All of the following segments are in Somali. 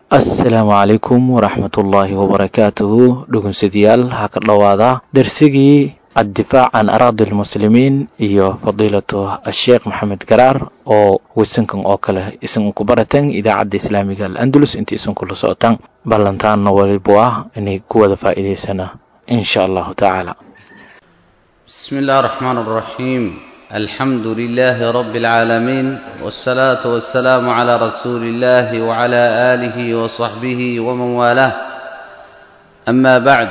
asalaamu calaykum waraxmatullaahi wabarakaatuhu dhugunsadayaal ha ka dhowaada darsigii addifaac can araadi lmuslimiin iyo fadiilatu asheekh maxamed garaar oo wisankan oo kale isan ku baratan idaacadda islaamiga al-andalus inta isan kula socotaan ballantaanna walibu ah inay ku wada faa'iidaysana in sha allahu tacaala بسم الله الرحمن الرحيم الحمد لله رب العالمين والصلاة والسلام على رسول الله وعلى آله وصحبه ومن والاه أما بعد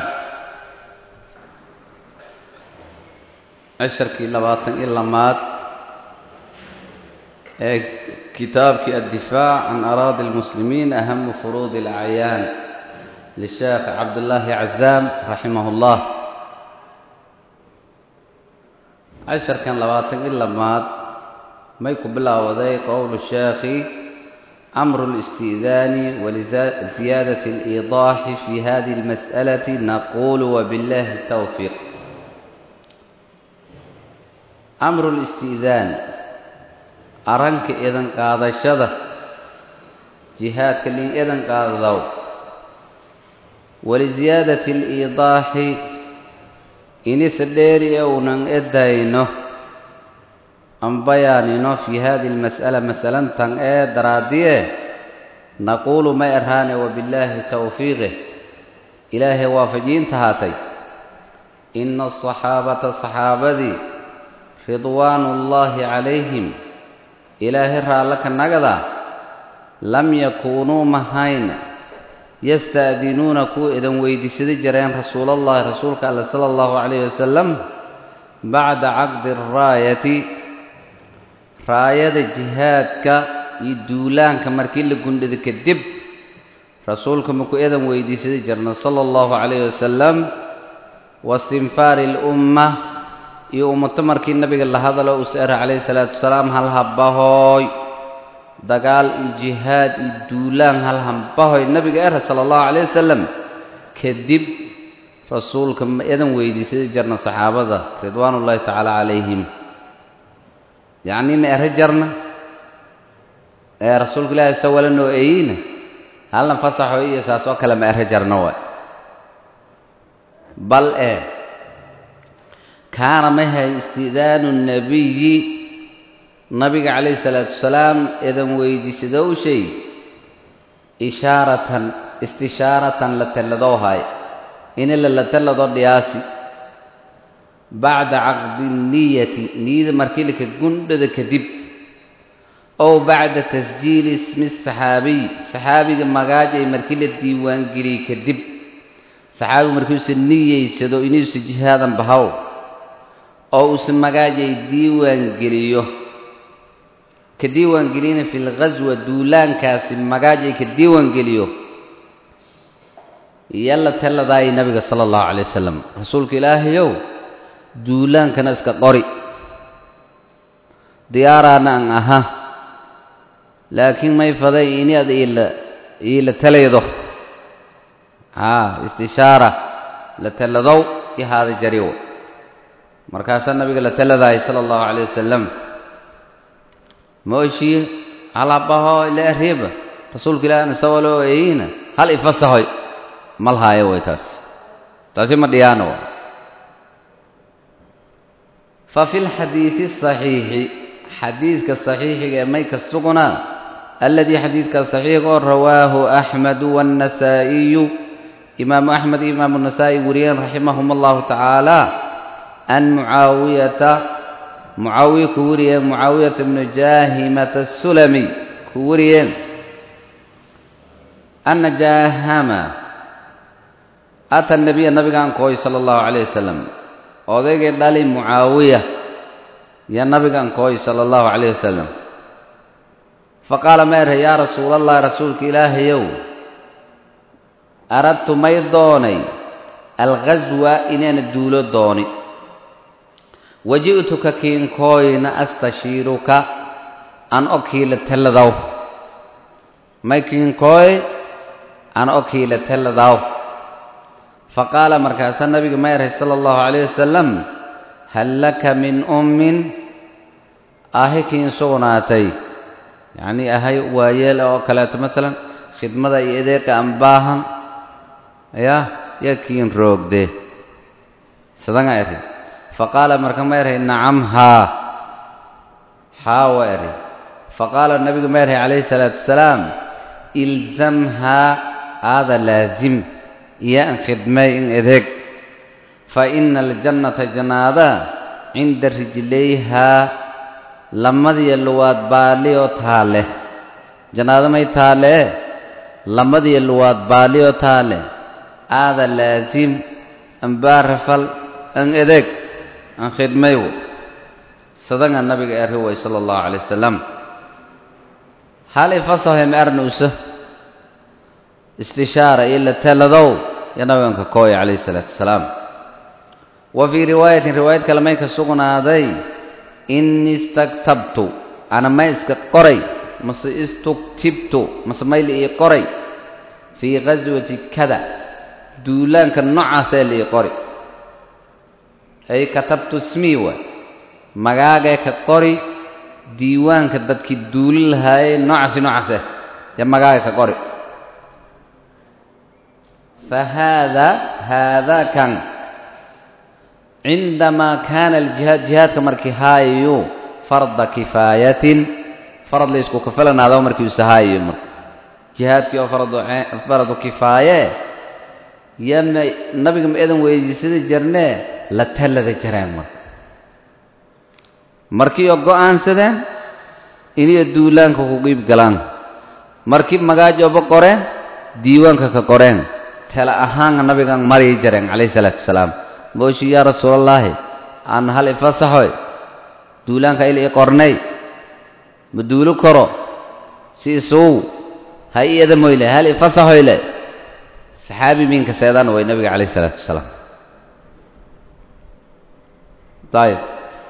عشركي لباطن إلا مات كتابك الدفاع عن أراضي المسلمين أهم فروض الأعيان للشيخ عبد الله عزام رحمه الله casharkan labaatan i lamaad may ku bilaawaday qowlu sheekhi amru listi'daani waliziyaadati aliidaaxi fi hadihi almas'alati naqulu wabillahi tawfiiq amru listi'daan arranka idan qaadashada jihaadka lin idan qaadadow waliziyaadati aliidaaxi inise dheeri e unan edayno an bayaanino fii hadihi almas'ala masalantan ee daraadiye naquulu ma erhaane wabillaahi tawfiiqih ilaahay waafajiinta haatay ina asaxaabata saxaabadii ridwaanuullaahi calayhim ilaahay raallo ka nagada lam yakuunuu mahayn yasta'dinuuna kuwa idan weydiisada jireen rasuulallahi rasuulka alle sala allahu calayh wasalam bacda caqdi araayati raayada jihaadka iyo duulaanka markii la gundhada kadib rasuulka maku idan weydiisada jirna sala allahu calayh wasalam waistinfaari alumma iyo ummato markii nabiga la hadalo uu seera calayhi salaatu wasalaam hal habahooy dagaal iyo jihaad iyo duulaan hal hambahoy nabiga era sala allahu calayh wasalam kadib rasuulka ma idan weydiisada jarna saxaabada ridwaanullaahi tacaala calayhim yacnii ma ero jarna ee rasuulka ilaahi sa wala noo eeyeyna halna fasaxo iyo saas oo kale ma ero jarna waay bal ee kaana mahay isti'daanu nabiyi nabiga calayhi salaatu wasalaam idan weydiisadow shay ishaaratan istishaaratan la telladoo haay inila la tellado dhiyaasi bacda caqdi niyati niyada markii laka gundhada kadib ow bacda tasjiili ismi saxaabiy saxaabiga magaaj ay markii la diiwaangeliyey kadib saxaabigu markiiuusa niyeysado inuusa jihaadan bahow oo uusa magaaj ay diiwaangeliyo ka diiwaangeliyana fi lghaswa duulaankaasi magaaj ay ka diiwaangeliyo yalla talladaayay nabiga sala allahu calay wasalam rasuulka ilaahayow duulaankana iska qori diyaaraana an aha laakiin may faday ini ad iila iila talaydo haa istishaara la talladow i haada jariwo markaasaa nabiga la talladaayay sala allahu calayh wasalam mooshiye halabaho ila ariiba rasuulka ilaahna sawaloo eeyina hal ifasahoy mal haayo way taas taasi ma dhiyaano wa fa fi lxadiidi asaxiixi xadiidka saxiixiga ee may ka sugnaa alladii xadiidka saxiixa oo rawaahu axmedu waannasaa'iyu imaamu axmed iyo imaamu nasaa'i wariyeen raximahum allahu tacaala an mucaawiyata mucaawiye ku wariyeen mucaawiyata bnu jaahimata asulami ku wariyeen anna jaahama ata nabiya nabigaan kooy sala allahu calayh wasalam odaygay dhali mucaawiya yo nabigaan kooy sala allahu calayh wasalam fa qaala ma erhe yaa rasuulallahi rasuulka ilaahayow aradtu may doonay alghaswa inaana duulo dooni waji'tuka kiinkooyna astashiiruka an okiila telladaw may kiinkooy an okiila telladaw faqaala markaasaa nabiga ma erhay sala allahu calayh wasalam hal laka min ummin ahi kiin sugnaatay yacnii ahay waayeel oo kaleeto maalan khidmada iyo adeeqa aan baahan ya yakiin roogde sadanga eri faqaala marka ma erhay nacam haa haa wa eri faqaala nabigu ma erhay calayhi salaatu wasalaam ilzamhaa aada laasim iyo an khidmay in adeeg fa ina aljannata jannaada cinda rijlayhaa lamadiyo luwaad baalliyoo taale jannaado may taalee lamadiyo luwaad baalliyoo taale aada laasim an baarafal an adeeg an khidmayw sadanga nabiga eri way sala allahu calay wasalam hal ifasahoy ma arnuuso istishaara iyo la taladow yo nabiganka kooya calayhi salaatu wasalaam wa fii riwaayatin riwaayad kale may ka sugnaaday innii istaktabtu ana may iska qoray mase istuktibtu mase mayla ii qoray fii ghaswati kada duulaanka noocaasee la ii qori ay katabtu smii waay magaagee ka qori diiwaanka dadkii duuli lahaayey noocaasi noocaas ah yo magaaga ka qori fa haada haadaa kan cindamaa kaana aljihaad jihaadka markii haayayu farda kifaayatin farad la isku kafalanaado markii usa haayayo marka jihaadkii oo faradu kifaaye yama nabiga ma eedan weydiisada jarnee la tallada jareen marka markii oo go'aansadeen iniyo duulaanka ku qiib galaan markii magaajoba qoreen diiwaanka ka qoreen tala ahaanka nabigan marii jareen calayhi salaatu wasalaam mooshi yaa rasuulallaahi aan hal ifasaxoy duulaanka il ii qornay ma duulu karo si isugu ha ii edamoyle hal ifasaxoyle saxaabi miinka seedaan way nabiga calayhi salaatu wasalaam ayib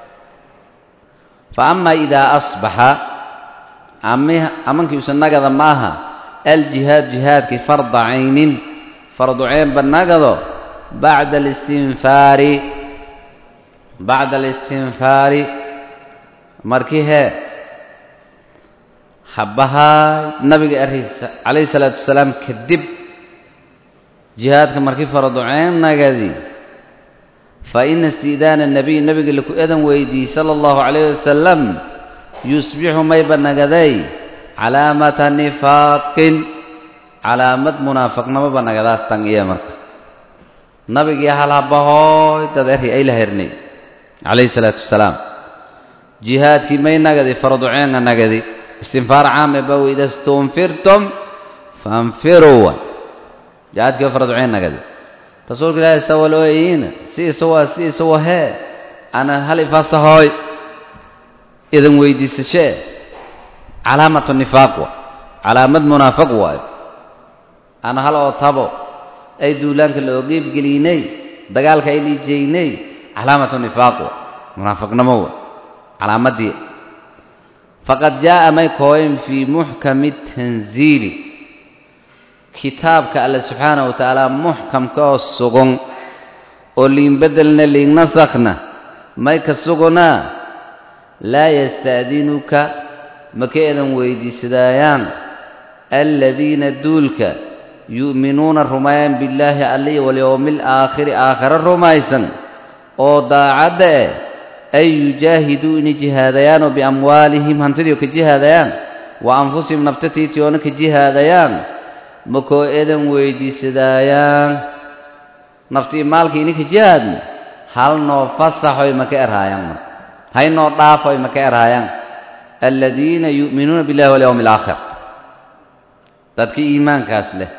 fa ama idaa asbaxa amankiiusa nagada maaha aljihaad jihaadkii farda caynin fardu ceynba nagado bacda alistinfaari bacda alistinfaari markii hee habbahaa nabiga ariisa calayhi salaatu wasalaam kadib jihaadka markii fardu ceyn nagadi fa ina isti'daana nabiy nabiga laku edan weydii sala allahu calayh wasalam yusbixu mayba nagaday calaamata nifaaqin calaamad munaafiqnimoba nagadaas tan iya marka nabigii hal habahooy dad eri ay la hernay calayhi salaatu wasalaam jihaadkii may nagadi fardu ceenga nagadi istinfaar caame ba weyda stunfirtum faanfiruu wa jihaadkii fardu ceen nagadi rasuulka ilaahi sawalooyiina si isawa si isawa hee ana hal ifasahooy idan weydiisashee calaamatu nifaaq wa calaamad munaafiq waayo ana hal oo tabo ay duulaanka la ogeybgeliynay dagaalka ay liijeynay calaamatu nifaaq wa munaafiqnimo wa calaamadii faqad jaa'a may kooyen fii muxkami tanziili kitaabka alle subxaanahu wa tacaala muxkamka oo sugan oo liinbeddelna liignasakna may ka sugunaa laa yasta'dinuka maka eedan weydiisadaayaan aladiina duulka yu'minuuna rumeeyaan billaahi allihi walyowmi alaakhiri aakhare rumaysan oo daacadda eh ay yujaahiduu inay jihaadayaanoo biamwaalihim hantidii ka jihaadayaan wa anfusihim naftatiitiyoona ka jihaadayaan makoo eedan weydiisadaayaan naftii maalkii ininka jihaadna hal noo fasaxoy maka erhaayaan marka hay noo dhaafoy maka erhaayaan aladiina yu'minuuna billahi walyowmi alaakhir dadkii iimaankaas leh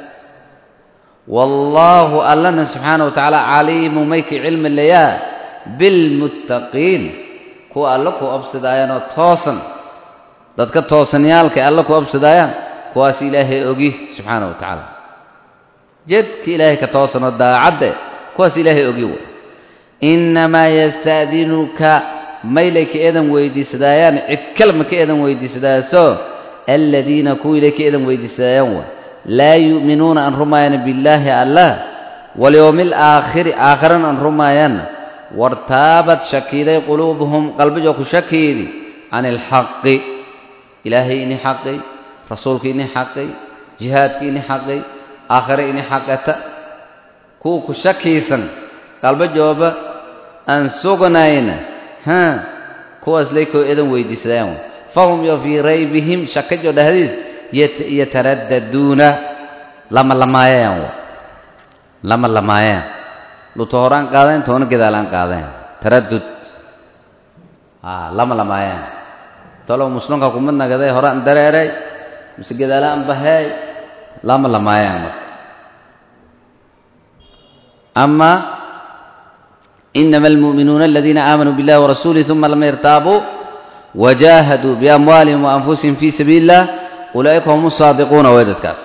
wallaahu allana subxaana wa tacaala caliimu mayka cilmi layaa bilmuttaqiin kuwa alla ku obsadaayaanoo toosan dadka toosanyaalkay alla ku obsadaayaan kuwaas ilaahay ogi subxaana wa tacaala jedka ilaahay ka toosanoo daacadde kuwaas ilaahay ogi way innamaa yasta'dinuka maylay ka eedan weydiisadaayaan cid kalma ka eedan weydiisadaaso aladiina kuwiilay ka eedan weydiisadaayaan way laa yu'minuuna an rumaayaan billaahi allah walyowmi alaakhiri aakharana an rumaayaan wartaabad shakiiday quluubuhum qalbijoo ku shakiidi can ilxaqi ilaahay ini xaqay rasuulka ini xaqay jihaadka ini xaqay aakhire ini xaqata kuwa ku shakiisan qalba jooba aan sugnayna ha kuwaas laykoo edan weydiisadaan fahum yo fii raybihim shakajo dhahdiis yataraddaduuna lama lamaayayaan lama lamaayayaan luto horaan qaadayn toona gadaalaan qaadayn taraddud lama lamaayayaan talow muslimka kumad nagaday horaan dareeray mise gadaalaan baheey lama lamaayayaan marka ama inama almu'minuuna aladiina aamanuu biاllahi warasuulih uma lam yartaabuu wajaahaduu biamwaalihim waanfusihim fii sabiili illah ulaa'ika hum saadiquuna way dadkaas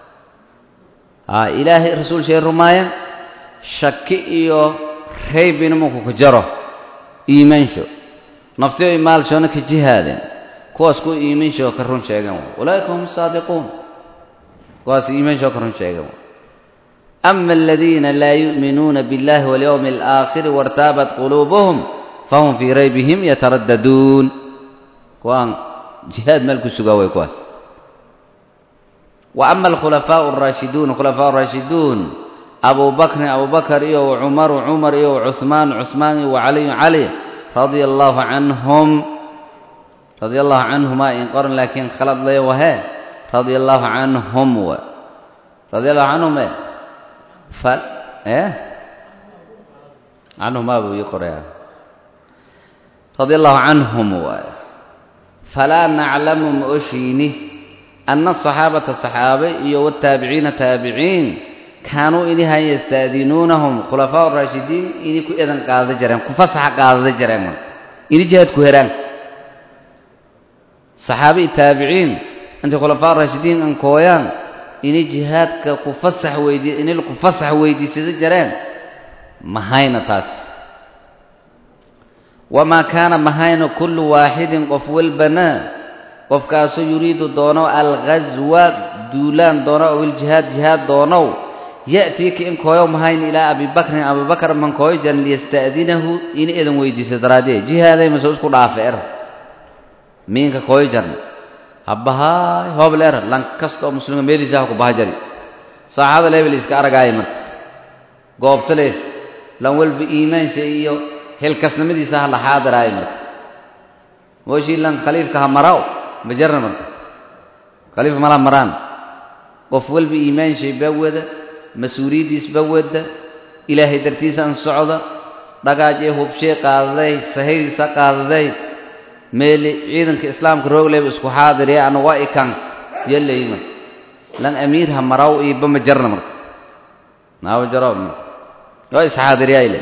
ilaahay rasuul shay rumaaya shaki iyo raybina markuu ka jaro iimaansho naftiyo maalshoona ka jihaadeen kuwaas kuwa iimaansho ka run sheegan way ulaa'ika hum saadiquun kuwaas iimaansho ka run sheegan way ama aladiina laa yu'minuuna biاllahi walyowmi alaakhiri wartaabat quluubuhum fahum fii raybihim yataraddaduun kuwaan jihaad meel ku sugaa way kuwaas wa ama alkhulafaau alraashiduun khulafaa raashiduun abuu bakrin abuu bakar iyo wacumaru cumar iyo wacuhmaan cuhmaan iyo wacaliyu cali radia allaahu canhum radia allahu canhumaa in qoran laakiin khalad lay wahee radia allaahu canhum w radia allahu canhum e fal eh canhumaa buu ii qoraya radia allahu canhum waay falaa naclamu ma oshiini ana asaxaabata saxaabe iyo wataabiciina taabiciin kaanuu inihan yastaadinuunahum khulafaa raashidiin ini ku edan qaadada jareen ku fasaxa qaadada jareen marka ini jihaad ku heraan saxaabe iyo taabiciin intay khulafaa raashidiin ankooyaan ini jihaadka ku fasax weydii ini ku fasax weydiisada jareen mahayna taas wamaa kaana mahayna kullu waaxidin qof walbana qofkaasoo yuriidu doonow alghaswa duulaan doonow aw iljihaad jihaad doonow ya'tii ka in kooyow mahayn ilaa abibakrin abibakar man kooyo jaran liyasta'dinahu in edan weydiiso daraadee jihaaday masoo isku dhaafe er miinka kooyo jarna habbahaay hoobl er lan kasta oo muslima meeliisaha ku baha jari saaxaada leebel iska aragaaya marka goobta leh lan walba iimaansha iyo helkasnimadiisa ha la xaadiraayo marka mooshii lan khaliifka ha maraw ma jarna marka khaliifka mala maraan qof walba iimaanshay baa wada mas-uuliyaddiis baa wada ilaahay dartiisaan socda dhagaaj ee hubshee qaadaday sahaydiisa qaadaday meeli ciidanka islaamka roogleyba isku xaadiree ana waa ikan yallay marka lan amiir ha maraw iiba ma jarna marka naawa jaraw marka waa isxaadiriyayle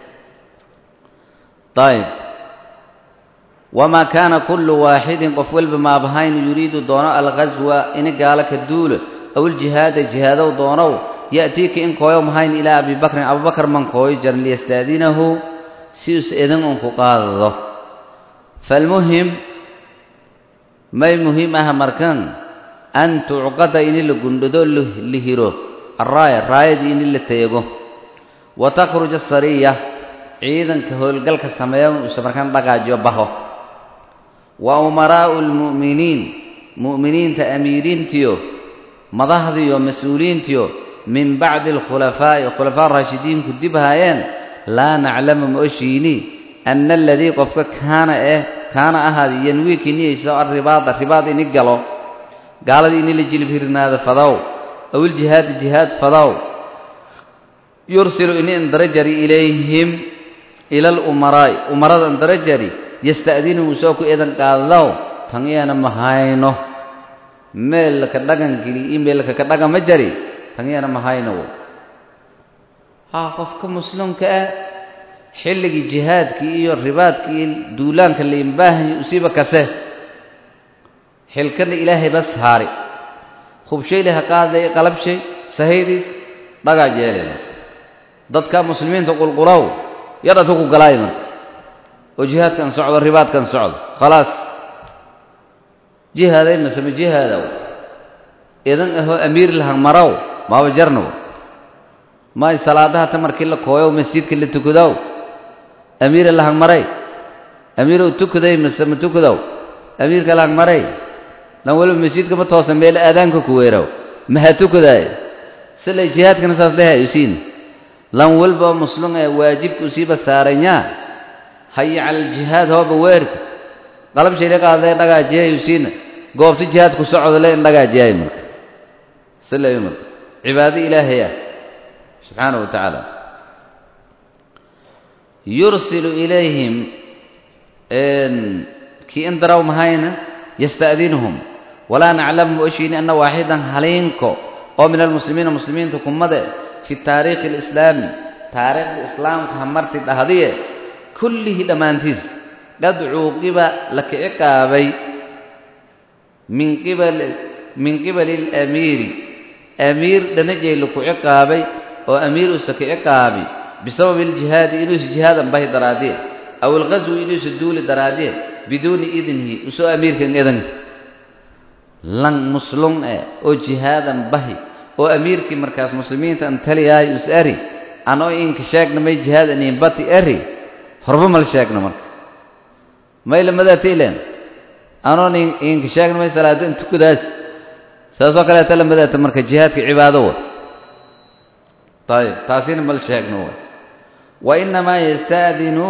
ayb wamaa kaana kullu waaxidin qof walba maabahayn yuriidu doono alghaswa ini gaalo ka duula aw iljihaada jihaadow doonow ya'tiika in kooyo mahayn ilaa abi bakrin abubakar man kooyo jaran liyastaadinahu si us edan un ku qaadado falmuhim may muhiim ah markan an tucqada ini la gundhado la hiro araaya raayadii ini la teego wa takhruja asariya ciidanka howlgalka sameeya uuse markaan dhagaajiyo baho wa umaraa'u almu'miniin mu'miniinta amiiriintiyo madahdiyo mas-uuliyiintiyo min bacdi alkhulafaa'i khulafaa raashidiinku dib haayeen laa naclamu ma oshiini anna aladii qofka kaana eh kaana ahaada yanwiiki niyayso arribaada ribaad ini galo gaaladii ini la jilib hirnaada fadow aw iljihaadi jihaad fadow yursilu ini indarajari ilayhim ila alumaraa'i umarada indarajari yasta'dinuhu soo ku eedan qaadadow tan iyana ma hayno meelka dhagan geli iyo meelka ka dhagan ma jari tan iyana ma hayno haa qofka muslimka ah xilligii jihaadkii iyo ribaadkii iyo duulaanka laimbaahanyo usiiba kase xilkana ilaahay bas haari hubshayle ha qaadaya qalabshay sahaydiis dhagaa jeelena dadka muslimiinta qulqulow yadhatu ku galaay marka oo jihaadkan socdo ribaadkan socdo khalaas jihaaday masema jihaadow idan ahoo amiir lahan marow maaba jarnow may salaadaha ta markii la kooyow masjidka la tukadow amiira lahan maray amiirow tukaday mase ma tukadow amiirka lahan maray lan waliba masjidka ma toosa meel aadaanka ku weerow maha tukadaayo silay jihaadkana saas lehay usiin lan walba muslum ee waajibka usiiba saaranyaa haya cala aljihaad hooba weerta qalab shayla qaadee dhagaajiyay usiina goobta jihaad ku socda le in dhagaajiyay marka silay marka cibaado ilaahaya subxaana wa tacaala yursilu ilayhim kii in daraw mahayna yasta'dinuhum walaa naclamu ma oshiini anna waaxidan haliinko oo min almuslimiina muslimiinta kummade fi taariikhi alislaami taariikhda islaamka hamarti dhahdiye kullihii dhammaantiis qad cuuqiba la kici qaabay min qibali alamiiri amiir dhanajay la kuci qaabay oo amiir usa kici qaabi bisababi aljihaadi inuusa jihaadan bahi daraadee aw alghaswi inuusa duuli daraadee biduuni idnihi usoo amiirkan edan lan muslum eh oo jihaadan bahi oo amiirkii markaas muslimiinta an taliyaay us eri anoo inka sheegna may jihaadan in bati eri horba mal sheegna marka may lamadaatiilen anoon inka sheegna may salaada in tukadaas saasoo kaleeta lamadaata marka jihaadka cibaado wa ayib taasina mal sheegno wa wa inamaa yasta'dinu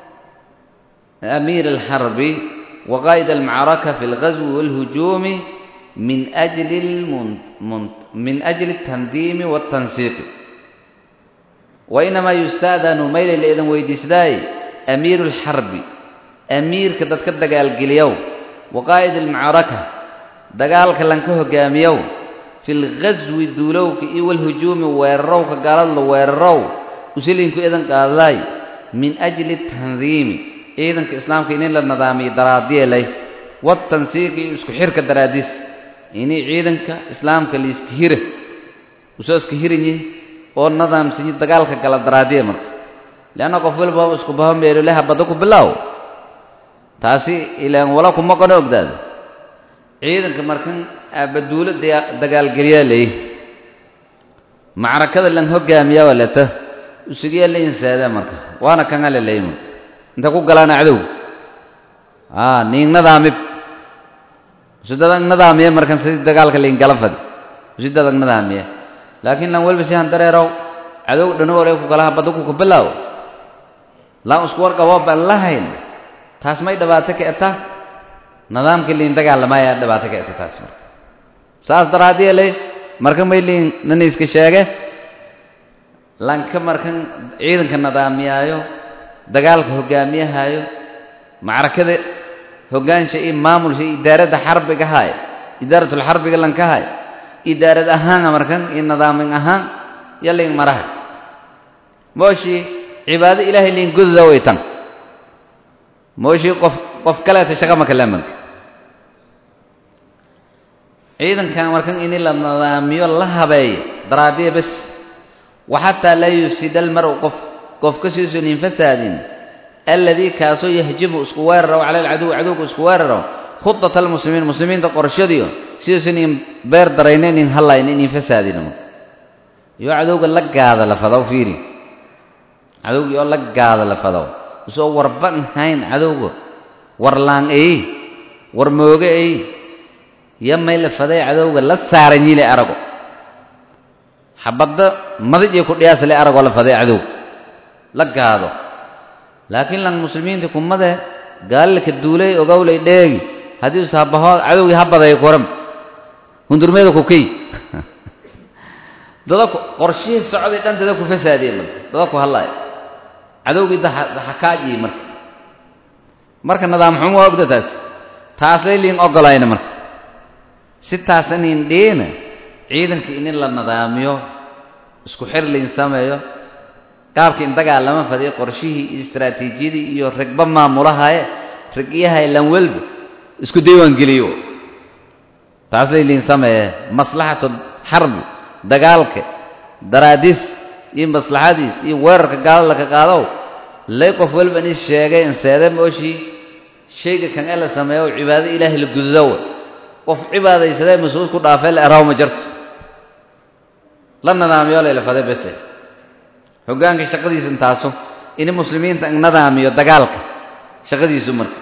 amiir alxarbi wa qaa'ida almacraka fi alghaswi waalhujuumi min ajli min ajli altandiimi waaltansiiqi wa inamaa yusta'danu maylay la idan weydiisdaay amiiru alxarbi amiirka dadka dagaalgeliyow wa qaa'id almacraka dagaalka lanka hogaamiyow fi lghaswi duulowka iyo walhujuumi weerarowka gaalada la weerarow usilinku idan qaadaay min ajli tandiimi ciidanka islaamka inin la nadaamiyo daraadielay watansiiqi iyo isku xirka daraadiis inay ciidanka islaamka laiska hira usoo iska hiranyi oo nadaamsanyi dagaalka gala daraadiya marka leanna qof walba isku baho meelolaha badda ku bilaaw taasi ilaan wala kuma qano ogdaada ciidanka markan aabaduulo dagaalgeliyaa leey macrakada lan hogaamiyaa waa leta usugiyaa la insaadaa marka waana kan ale leey marka inta ku galaana cadow a ning nadaamib usi dadag nadaamiye markan sidii dagaalka lain gala fadi usi dadag nadaamiye laakiin lan walba si han dareerow cadow dhanagole ku galaha badda ku kabilaaw laan isku warqabo baan lahayn taas may dhibaato ka eta nidaamkii liin dagaalamayaa dhibaato ka eta taas marka saas daraaddiye ley marka may liin nina iska sheege lanka markan ciidanka nidaamiyaayo dagaalka hogaamiyahaayo macrakada hogaansha iyo maamulsha iyo idaaradda xarbiga haaya idaaratul xarbiga lanka haaya idaarad ahaana markan iyo nidaamin ahaan yo liin maraha mooshii cibaado ilaahay liin gododa way tan mooshii qof qof kaleeta shaqa maka lamanka ciidankan markan ini la nidaamiyo la habeeyo daraadiya bas wa xataa laa yufsida almar'u qof qof ka siisun infasaadin alladii kaasoo yahjibu isku weeraraw cala alcaduw cadowga isku weeraraw khudata almuslimiin muslimiinta qorshadiyo siduusan in beer daraynen in hallayn in infasaadina iyo cadowga la gaada la fadaw fiiri cadowgii oo la gaada la fadaw usoo warban hayn cadowga war laan ey war mooge ey yo may la faday cadowga la saaranyile arago xabadda madijay ku dhiyaasale aragoo la faday cadowga la gaado laakiin lan muslimiinta kumade gaalilka duulay ogowlay dheegi haddii us habaho cadowgii ha baday kuram hundurmeeda ku key dada qorshihii socday dhan dada ku fasaadiye marka dada ku hadlaaya cadowgii daxakaajiye marka marka nidaam xumo waa ogda taas taaslay liin ogolayna marka si taasan in dhiina ciidankii inin la nidaamiyo isku xir liin sameeyo qaabkii in dagaalama fadiyo qorshihii iyo istraatiijiyadii iyo ragba maamulahaye ragyahay lan welba isku diiwaangeliyo taaslay liin sameeye maslaxatu xarbi dagaalka daraadiis iyo maslaxadiis iyo weerarka gaalada ka qaadow lay qof walba in is sheegay inseede mooshii shayga kan ee la sameeyo cibaado ilaahay la gudadowa qof cibaadaysadee mas-uud ku dhaafee la eraw ma jarto la nidaamiyo layla faday bese hoggaanka shaqadiisa intaaso ini muslimiinta in nidaamiyo dagaalka shaqadiisu marka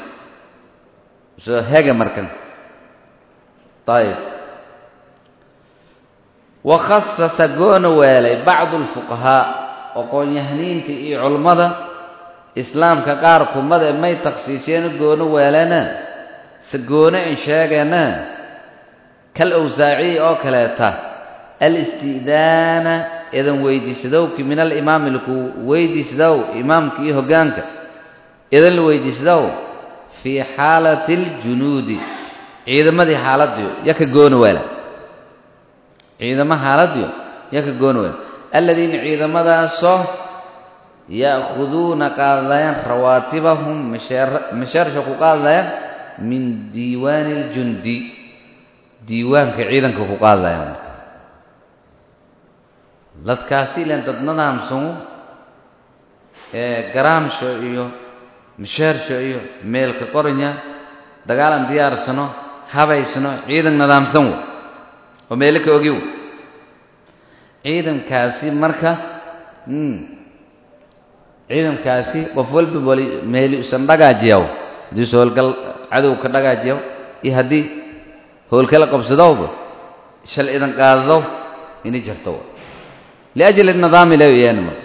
soo hega markan ayib wakhasasa goona weelay bacdu alfuqahaa aqoon-yahaniinta iyo culummada islaamka qaar kumade may takhsiisyeeno goono weeleena se goone in sheegeena kal awsaaciyi oo kaleeta alisti'daana idan weydiisadowki min alimaami laku weydiisdow imaamka iyo hoggaanka idan la weydiisdow fii xaalati aljunuudi ciidamadii xaaladiyo yaka goona weela ciidamo xaaladiyo yaka goona weela aladiina ciidamadaasoo ya'khuduuna qaadayaan rawaatibahum masheersha ku qaadayaan min diiwaani aljundi diiwaanka ciidanka ku qaadayaan dadkaasi ilan dad nadaamsanu ee garaamsho iyo masheersho iyo meelka qoranya dagaalan diyaarsano habaysano ciidan nadaamsan wey oo meelo ka ogi wey ciidankaasi marka ciidankaasi qof walba wali meeli usan dhagaajiyaw haddiise howlgal cadow ka dhagaajiyaw iyo haddii howlkala qabsadowba shal idan qaadadow ini jarto wa liajli nidaami la yeena marka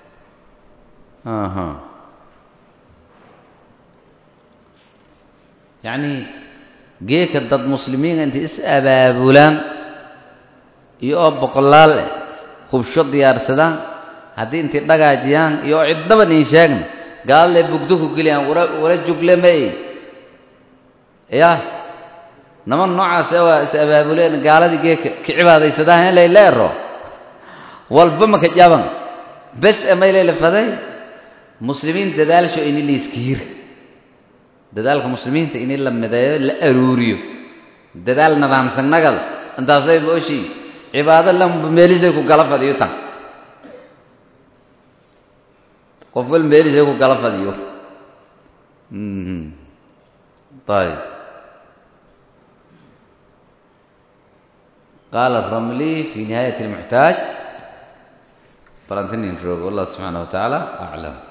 aha yacnii geeka dad muslimiina intay is abaabulaan iyo oo boqolaal hubsho diyaarsadaan haddii intay dhagaajiyaan iyo oo cidnaban iin sheegna gaaladle bugdo ku geliyaan wala jugle may ya naman noocaas waa is abaabuleen gaaladii geeka ka cibaadaysadaan in layleero walba maka jaban bes amayleyla faday muslimiin dadaalsho ini layskiir dadaalka muslimiinta ini la mideeyo la aruuriyo dadaal nidaamsan nagada intaasay booshii cibaado lanba meelisay ku gala fadhiyo tan qof wal meelisay ku gala fadhiyo ayib qaala ramli fi nihaayati almuxtaaj falantininroog wallah subxaanah wa tacaala aclam